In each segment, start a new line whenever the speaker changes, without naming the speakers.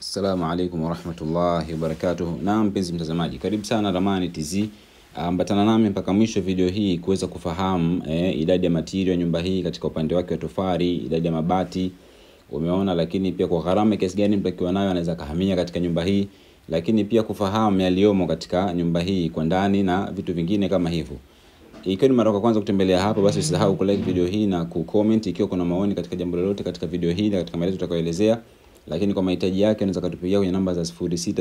Assalamu alaikum warahmatullahi wabarakatuh. Naam, mpenzi mtazamaji, karibu sana Ramani TZ. Ambatana nami mpaka mwisho video hii kuweza kufahamu eh, idadi ya material ya nyumba hii katika upande wake wa tofali, idadi ya mabati umeona, lakini pia kwa gharama kiasi gani mtu akiwa nayo anaweza kahamia katika nyumba hii, lakini pia kufahamu yaliyomo katika nyumba hii kwa ndani na vitu vingine kama hivyo. Ikiwa ni mara ya kwanza kutembelea hapa, basi usisahau kulike video hii na kucomment ikiwa kuna maoni katika jambo lolote katika video hii na katika maelezo tutakayoelezea. Lakini kwa mahitaji yake unaweza kutupigia kwenye namba za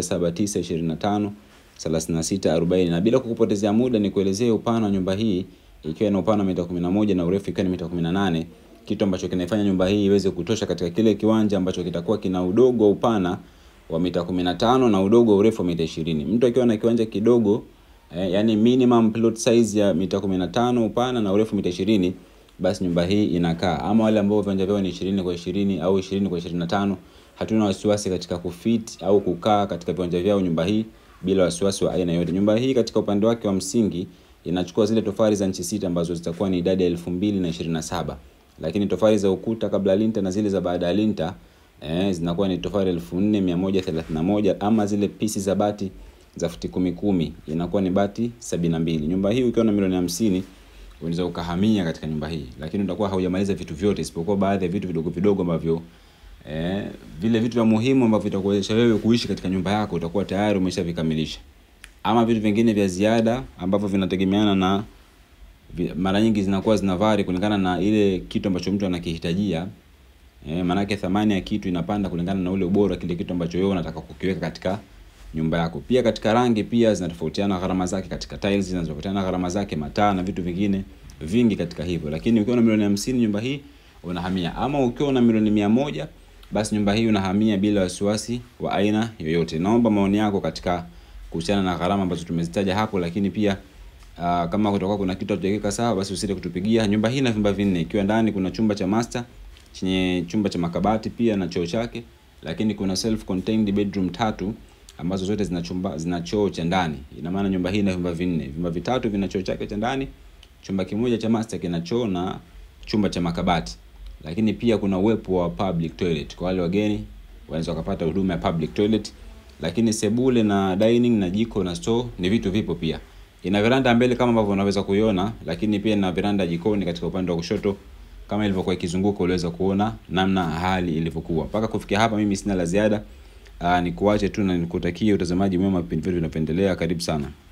067925 3640 na bila kukupotezea muda ni kuelezea upana wa nyumba hii ikiwa ina upana wa mita 11 na urefu ikiwa ni mita 18, kitu ambacho kinaifanya nyumba hii iweze kutosha katika kile kiwanja ambacho kitakuwa kina udogo wa upana wa mita 15 na udogo wa urefu wa mita 20. Mtu akiwa na kiwanja kidogo eh, yani minimum plot size ya mita 15 upana na urefu mita 20, basi nyumba hii inakaa. Ama wale ambao viwanja vyao ni 20 kwa 20 au 20 kwa 25, hatuna wasiwasi katika kufit au kukaa katika viwanja vyao nyumba hii bila wasiwasi wa aina yote. Nyumba hii katika upande wake wa msingi inachukua zile tofali za nchi sita ambazo zitakuwa ni idadi ya 2027, lakini tofali za ukuta kabla linta na zile za baada ya linta eh, zinakuwa ni tofali 4131 ama zile pisi za bati za futi kumi kumi inakuwa ni bati 72. Nyumba hii ukiwa na milioni 50 unaweza ukahamia katika nyumba hii, lakini utakuwa haujamaliza vitu vyote isipokuwa baadhi ya vitu vidogo vidogo ambavyo eh, vile vitu vya muhimu ambavyo vitakuwezesha wewe kuishi katika nyumba yako utakuwa tayari umeshavikamilisha, ama vitu vingine vya ziada ambavyo vinategemeana na vi- mara nyingi zinakuwa zinavari kulingana na ile kitu ambacho mtu anakihitajia. Eh, maanake thamani ya kitu inapanda kulingana na ule ubora wa kile kitu ambacho wewe unataka kukiweka katika nyumba yako. Pia katika rangi pia zinatofautiana gharama zake, katika tiles zinatofautiana gharama zake, mataa na vitu vingine vingi katika hivyo. Lakini ukiwa na milioni hamsini nyumba hii unahamia, ama ukiwa na milioni mia moja basi nyumba hii unahamia bila wasiwasi wa aina yoyote. Naomba maoni yako katika kuhusiana na gharama ambazo tumezitaja hapo, lakini pia Uh, kama kutakuwa kuna kitu hatujakiweka sawa, basi usite kutupigia. Nyumba hii ina vyumba vinne, ikiwa ndani kuna chumba cha master chenye chumba cha makabati pia na choo chake, lakini kuna self contained bedroom tatu ambazo zote zina chumba zina choo cha ndani. Ina maana nyumba hii ina vyumba vinne, vyumba vitatu vina choo chake cha ndani, chumba kimoja cha master kina choo na chumba cha makabati, lakini pia kuna uwepo wa public toilet kwa wale wageni wanaweza wakapata huduma ya public toilet, lakini sebule na dining na jiko na store ni vitu vipo pia. Ina veranda mbele kama ambavyo unaweza kuiona, lakini pia ina veranda jikoni katika upande wa kushoto kama ilivyokuwa ikizunguka, uliweza kuona namna hali ilivyokuwa. Mpaka kufikia hapa, mimi sina la ziada. Aa, nikuache tu na nikutakie utazamaji mwema vipindi vyetu vinavyoendelea. Karibu sana.